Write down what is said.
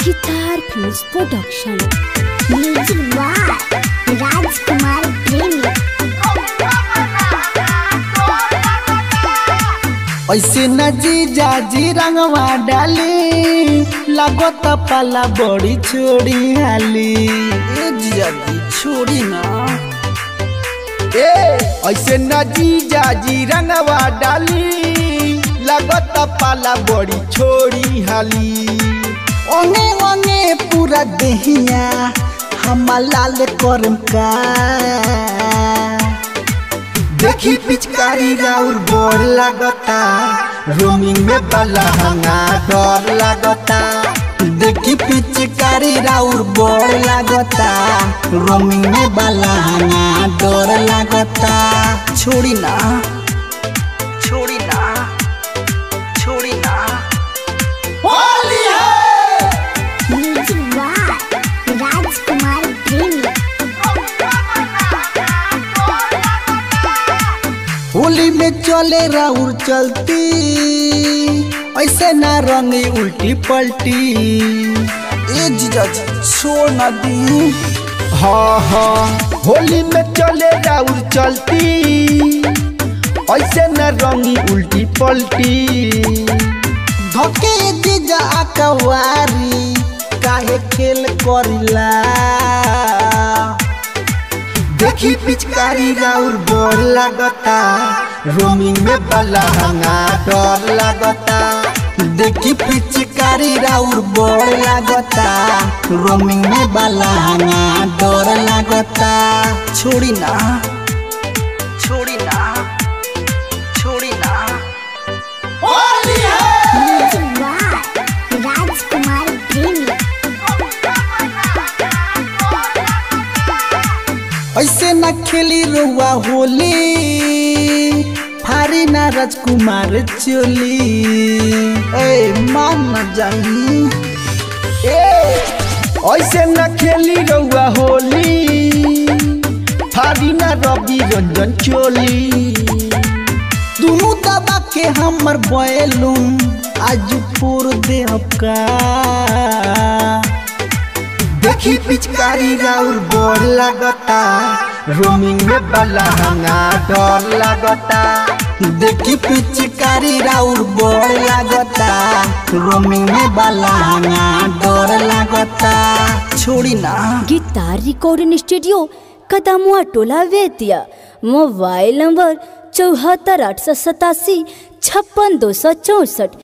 guitar films production music by Rajkumar Premi ऐसे न जीजा जी रंगवा डाली लागत पाला बड़ी छोड़ी हाली ए जीजा जी छोड़ी ना ए ऐसे न जीजा जी रंगवा डाली लागत पाला बड़ी छोड़ी हाली ओने ओने पूरा देहिया हम लाल करम का देखी पिचकारी राउर बोर लागता रोमिंग में बलहंगा डर लागता देखी पिचकारी राउर बोर लागता रोमिंग में बलहंगा डर लागता छोड़ी ना छोड़ी ना छोड़ी ना होली है म्यूजिक बाय राजकुमार प्रेमी होली में चले राउर चलती ऐसे ना रंगी उल्टी पलटी ए जीजा जी छोड़ ना दी हाँ हाँ होली में चले राउर चलती ऐसे ना रंगी उल्टी पलटी धके जीजा अकवारी काहे खेल करिला देखी पिचकारी राउर बोर लागता रोमिंग में बलहंगा डर लागता देखी पिचकारी राउर बोर लागता रोमिंग में बलहंगा डर लागता छोड़ी ना छोड़ी ना छोड़ी ना होली है म्यूजिक बाय राजकुमार प्रेमी ऐसे न खेली रुआ होली फारी ना राजकुमार चोली ए मान न जाई ए ऐसे न खेली रुआ होली फारी ना रवि रंजन चोली दुनू दबा के हमर बैलून आज फोर दे का देखी पिचकारी राउर बोर लागता रोमिंग में बलहंगा डर लागता देखी पिचकारी राउर बोर लागता रोमिंग में बलहंगा डर लागता छोड़ी ना गिटार रिकॉर्डिंग स्टूडियो कदमुआ टोला वेतिया मोबाइल नंबर चौहत्तर आठ सौ सतासी छप्पन दो सौ चौंसठ